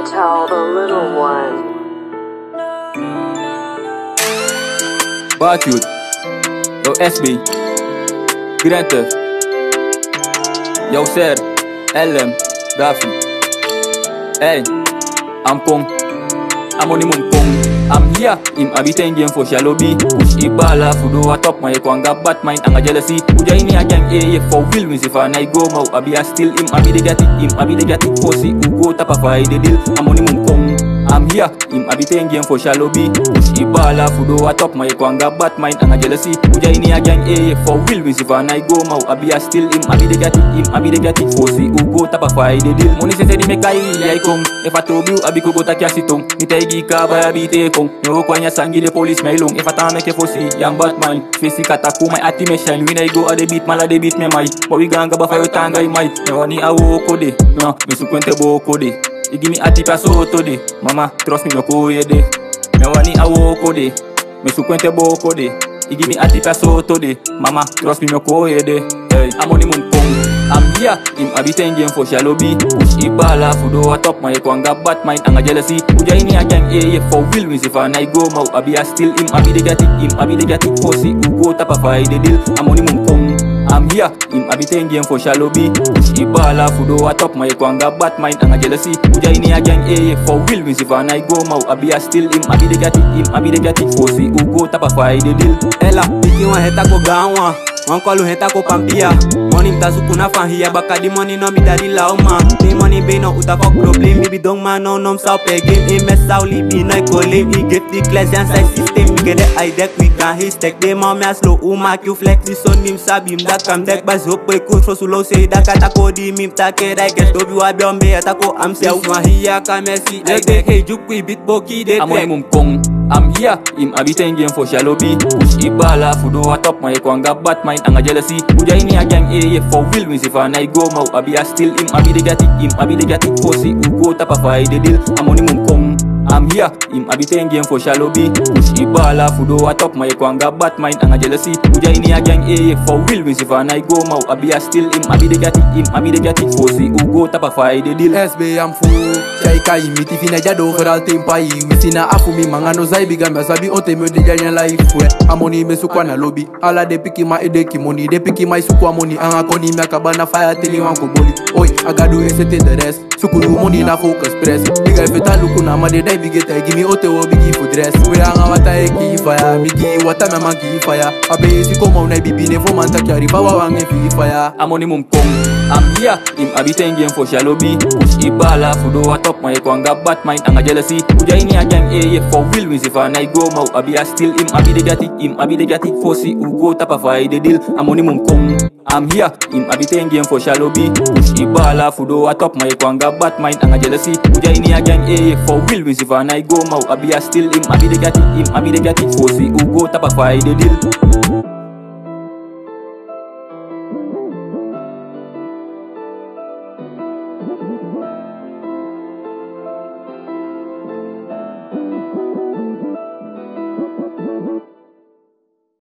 tell the little one. Bad youth. Yo, SB. Grand Theft. Yo, Sir. LM. Rafi. Hey, I'm Kong. I'm on the moon Kong. I'm here. Im habiting game for shallow B. Push a bala for do a top my kwanga bad mind and a jealousy. Uja ini a gang A for will wins if I go mau. Abi a still im abi de get it. Im abi de get it. Pussy who go tap a fight the deal. I'm on the moon Kong. I'm here, im habiting game for shallow B Push a bala for do a top my kwanga bad mind and a jealousy Uja ini a gang A for will wins if I go mau Abi a still im abi de get it, im abi de get it Pussy who go tap a fight the deal Money se se di me kai I come If I told you abi ko go ta kya sitong Mi tay gi ka ba abi te kong Nyo kwa nya sangi de police may long If I ta make a pussy young bad mind Face kata ku my ati me shine When I go a de beat mala de beat me mai But we ganga ba fa yo tanga i mai Me wani a wo ko de No, me su kwente bo ko de You give me a tip a soto de Mama, trust me, no ko ye de Me wani a woko de Me su kwente boko de You give me a tip a soto de Mama, trust me, no ko ye de Hey, I'm on the moon pong I'm here, im habiting game for shallow B Push a bala for do a top my kwanga bad mind and a jealousy Uja ini a gang A for will wins if I go mau Abi a still im abi de get it, im abi de get it Pussy who go tap a fight the deal I'm on the moon pong I'm here, im habiting game for shallow B Push a bala for do a top my kwanga bad mind and a jealousy Uja ini a gang A for will wins if I go mau Abi a still im abi de get it, im abi de get it Pussy who go tap a fight the deal Ela, piki wan heta ko gawa Wan kolu heta ko pampia Money mta suku na fahia Baka di money no mi daddy lao ma Ni money be no uta fuck problem Mi bi dong ma no nom sao pe game I mess sao li bi no ko lame I get the class and size system Mi get the eye deck we can hit stack De ma me a slow u ma you flex Di son nim sabi mda kam deck Bas hop pe coach for sulo say Da kata ko di mim ta ke da get Dobi wa biombe eta ko am se Wa hiya ka mesi Leg deck hey juk we beat boki de I'm on the track moon kong I'm here, im habiting game for shallow B Push a bala for do a top my kwanga bad mind and a jealousy Uja ini a gang A for will wins if I go mau Abi a still im abi de get it, im abi de get it Pussy who go tap a fight the deal I'm on the moon kong I'm here, im habiting game for shallow B Push a bala for do a top my kwanga bad mind and a jealousy Uja ini a gang A for will wins if I go mau Abi a still im abi de get it, im abi de get it Pussy who go tap a fight the deal SB am fu Chai kai miti fina jado feral tempai Wisina afu mi mangano zai biga mba sabi ote me de janya life we Amoni me sukwa na lobby Ala de piki ma ede kimoni De piki ma sukwa money Anga koni me akabana fire tili wanko boli Oi, agadu esete the rest Sukulu money na focus press Biga ifeta luku na ma de dai bigeta Gimi ote wo bigi for dress We anga wata eki fire Migi wata me manki fire Abe isi koma una bibi ne fo manta kyari Bawa wange fi fire I'm on the moon kong I'm here, im habiting game for shallow B Push a bala for do a top my kwanga bad mind and a jealousy Uja ini a gang A for will wins if I go mau Abi a still im abi de get it, im abi de get it Pussy who go tap a fight the deal I'm on the moon kong I'm here, im habiting game for shallow B Push a bala for do a top my kwanga bad mind and a jealousy Uja ini a gang A for will wins if I go mau Abi a still im abi de get it, im abi de get it Pussy who go tap a fight the deal